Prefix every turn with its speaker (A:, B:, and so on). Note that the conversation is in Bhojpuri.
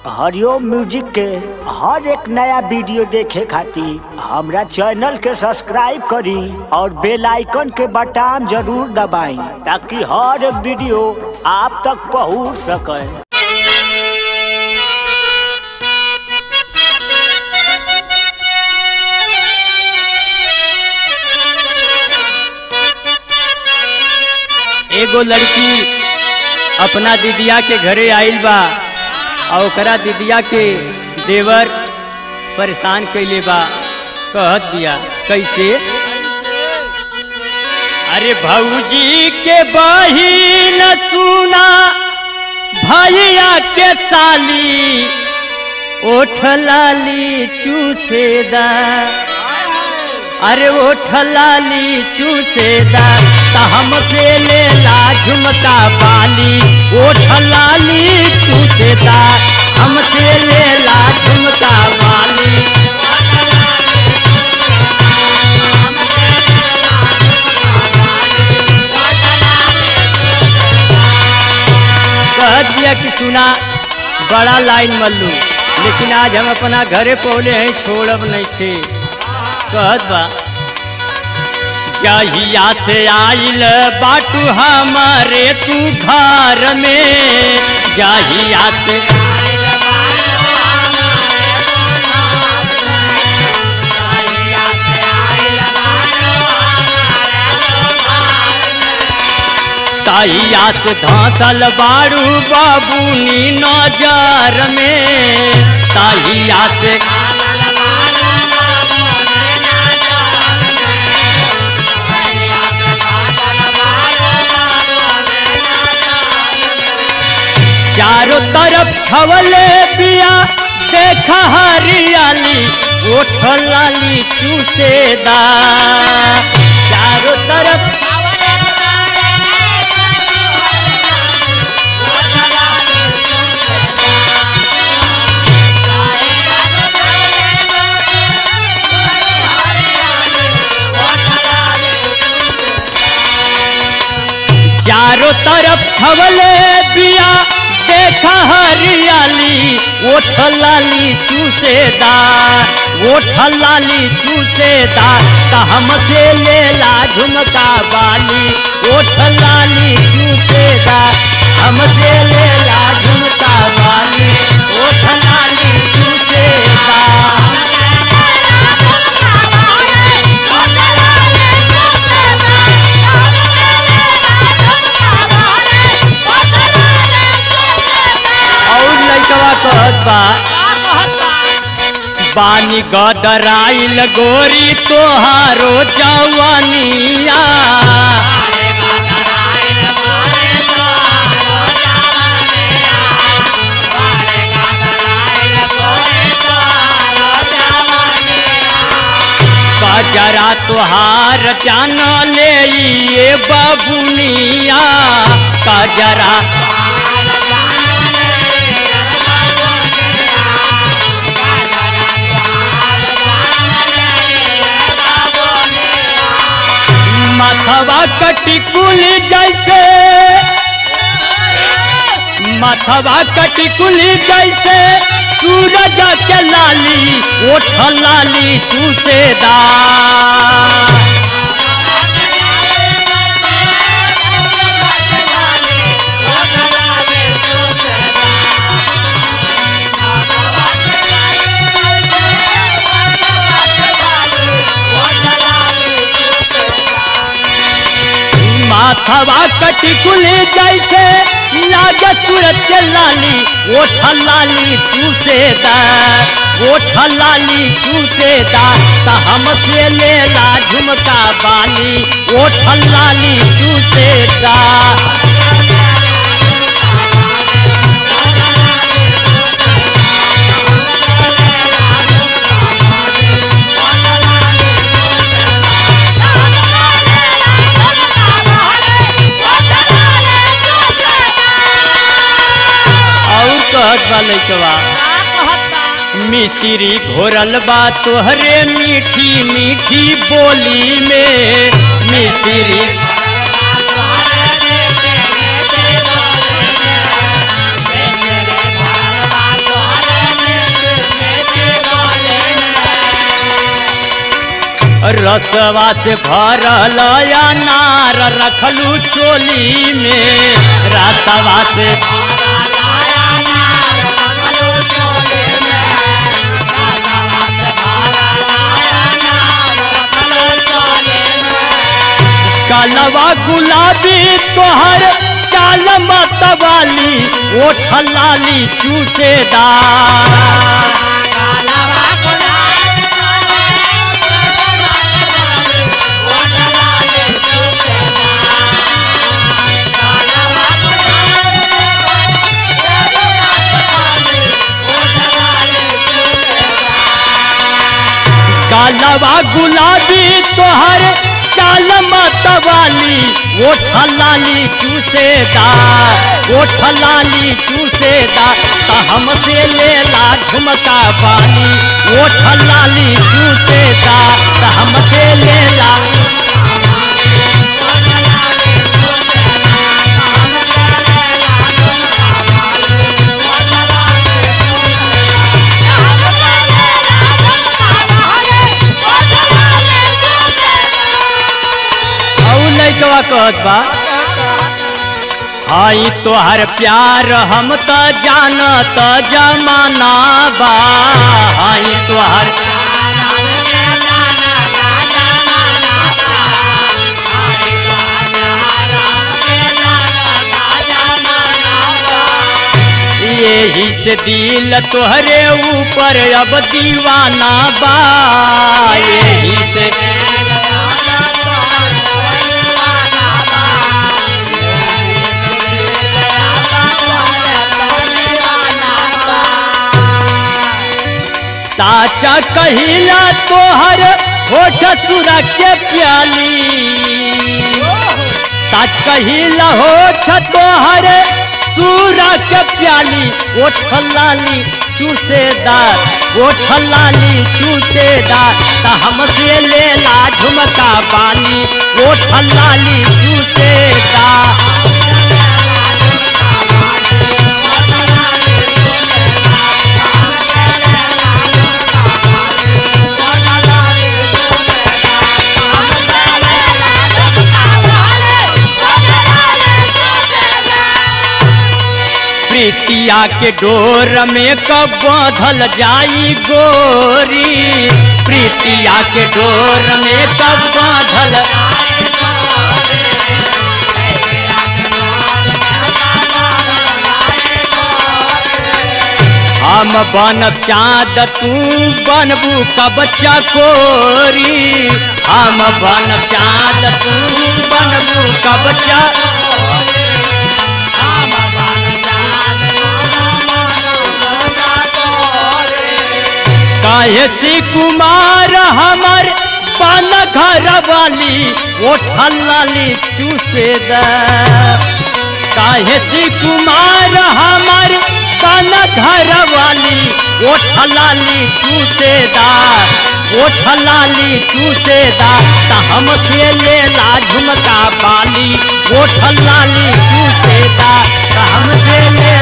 A: हरिओम म्यूजिक के हर एक नया वीडियो देखे खातिर हमरा चैनल के सब्सक्राइब करी और बेल आइकन के बटन जरूर दबाई ताकि हर एक वीडियो आप तक पहुंच सके
B: एगो लड़की अपना दीदिया के घरे आइल बा और ओकरा दीदिया के देवर परेशान कैले बा कहत दिया कैसे अरे भौजी के बहिन सुना भैया के साली ओठ लाली चूसेदा अरे ओठ लाली चूसेदा त हमसे ले ला झुमका बाली ओठ लाली चूसेदा हमसे ले ला झुमका बाली कह दिया कि सुना बड़ा लाइन मल्लू लेकिन आज हम अपना घरे पहुले हैं छोड़ब नहीं थे कहत बा जहिया से आइल बाटू हमारे तू घर में जहिया से तहिया से धसल बारू बाबूनी नजर में तहिया से चारों तरफ छवले पिया देखा हरियाली ओठ लाली चूसेदा चारों तरफ चारों तरफ छवले बिया देखा हरियाली ओठ लाली चूसेदा ओठ लाली चूसेदा त हमसे ले ला झुमका बाली ओठ लाली चूसेदा हमसे ले ला झुमका बाली ओठ लाली चूसेदा और लइकवा कहत बा बानी गदराइल गोरी तोहारो जवानिया कजरा तोहार जान ले ये बबुनिया कजरा माथवा कटिकुल जैसे माथवा कटिकुल जैसे सूरज के लाली ओठ लाली चूसेदा माथवा कटिकुल जैसे लागे सूरज के लाली ओठ लाली चूसेदा ओठ लाली चूसेदा त हमसे ले ला झुमका बाली ओठ लाली चूसेदा और कहत बा लइकवा मिश्री घोरल बा तोहरे मीठी मीठी बोली में मिश्री रसवा से भरल अनार रखलू चोली में रसवा से कालवा गुलाबी तोहर चाल मतवाली ओठ लाली चूसेदार कालवा गुलाबी तोहर चाल मतवाली ओठ लाली चूसेदार ओठ लाली चूसेदार त हमसे लेला झुमका बाली ओठ लाली चूसेदार त हमसे लेला औ लइकवा कहत बा हाई तोहर प्यार हम त जानत जमाना बा हाई तोहर यही से दिल तोहरे ऊपर अब दीवाना बा यही से साचा कहिला तोहर होठ सुरा के प्याली सच कहिला होठ तोहर सूरा के प्याली ओठ लाली चूसेदार ओठ लाली चूसेदार त हमसे लेला झुमका बाली ओठ लाली चूसेदार प्रीतिया के डोर में कब बंधल जाई गोरी प्रीतिया के डोर में कब बंधल हम बनब चाँद तू बनबू कब चकोरी हम बनब चाँद तू बनबू कब चा काहे सी कुमार हमर पान घर वाली ओठल लाली चूसे द काहे सी कुमार हमर पान घर वाली ओठल लाली चूसे दा ओठल लाली चूसे दा त हमसे लेला झुमका बाली ओठल लाली चूसे दा त हमसे ले